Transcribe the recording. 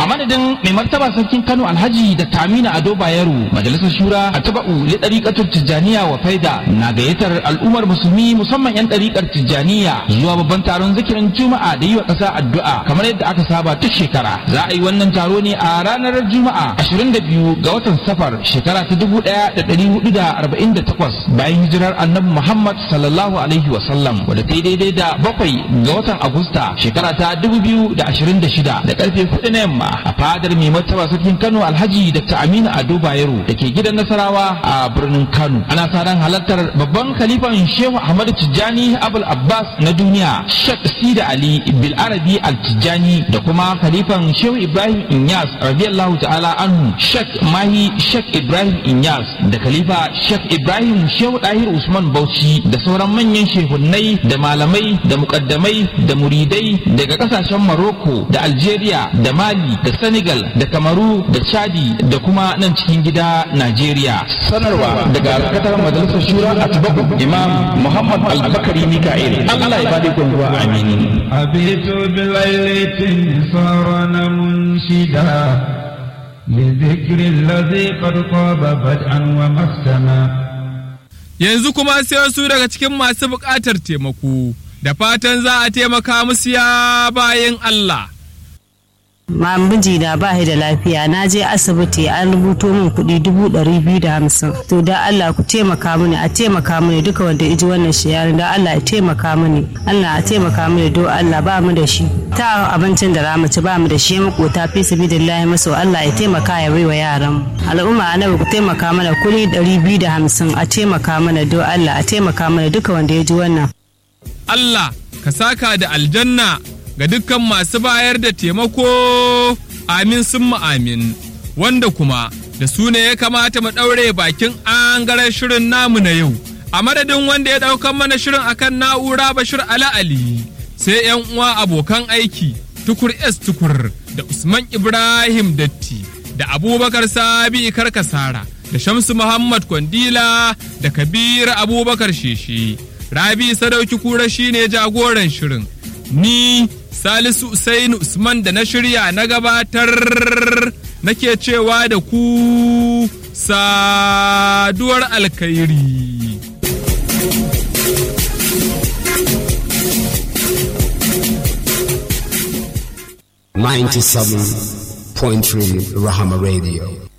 a madadin mai martaba sarkin kano alhaji da tamina ado bayero majalisar shura a taba'u li ɗariƙatar tijjaniya wa faida na gayyatar al'ummar musulmi musamman 'yan ɗariƙar tijjaniya zuwa babban taron zikirin juma'a da yi wa ƙasa addu'a kamar yadda aka saba duk shekara za a yi wannan taro ne a ranar juma'a 22 ga watan safar shekara ta 1448 bayan hijirar annabi muhammad sallallahu alaihi wa sallam wadda ta yi daidai da bakwai ga watan agusta shekara ta 2026 da karfe 4 na yamma a fadar mai martaba sarkin kano alhaji dr aminu ado bayero da ke gidan nasarawa a birnin kano ana sa ran halartar babban khalifan shehu ahmadu tijjani abul abbas na duniya shek sida ali bil arabi al tijjani da kuma khalifan shehu ibrahim inyas radiyallahu ta'ala anhu shek mahi shek ibrahim inyas da khalifa shek ibrahim shehu dahir usman bauchi da sauran manyan shehunnai da malamai da mukaddamai da muridai daga kasashen maroko da algeria da mali da senegal da kamaru da chadi da kuma nan cikin gida najeriya sanarwa daga alkatar majalisar shura a tubabu imam muhammad albakari mika'il allah ya bada gwangwa amini أبيت بليلة صار منشدا لذكر الذي قد طاب بدءا ومختما Yanzu kuma sai wasu daga cikin masu buƙatar taimako, da fatan za a taimaka musu ya bayan Allah. ma mijina ba shi da lafiya na je asibiti an rubuto min kuɗi dubu ɗari biyu da hamsin to da Allah ku taimaka mini a taimaka mini duka wanda iji wannan shiyari da Allah ya taimaka mini Allah a taimaka mini do Allah ba mu da shi ta abincin da ramu ci ba mu da shi makota fi sabilillahi maso Allah ya taimaka ya baiwa yaran al'umma annabi ku taimaka mana kuɗi ɗari biyu da hamsin a taimaka mana do Allah a taimaka mana duka wanda ya ji wannan Allah ka saka da aljanna ga dukkan masu bayar da taimako amin sun amin wanda kuma da su ne ya kamata mu ɗaure bakin angaren shirin namu na yau a madadin wanda ya ɗaukan mana shirin akan na'ura bashir ala ali sai yan uwa abokan aiki tukur s tukur da usman ibrahim datti da abubakar sabi karkasara da shamsu muhammad kwandila da kabir abubakar sheshe rabi sadauki kura shine jagoran shirin ni Salisu Usainu Usman da na shirya na gabatar nake cewa da ku saduwar alkhairi. Ninety-seven point three Rahama Radio.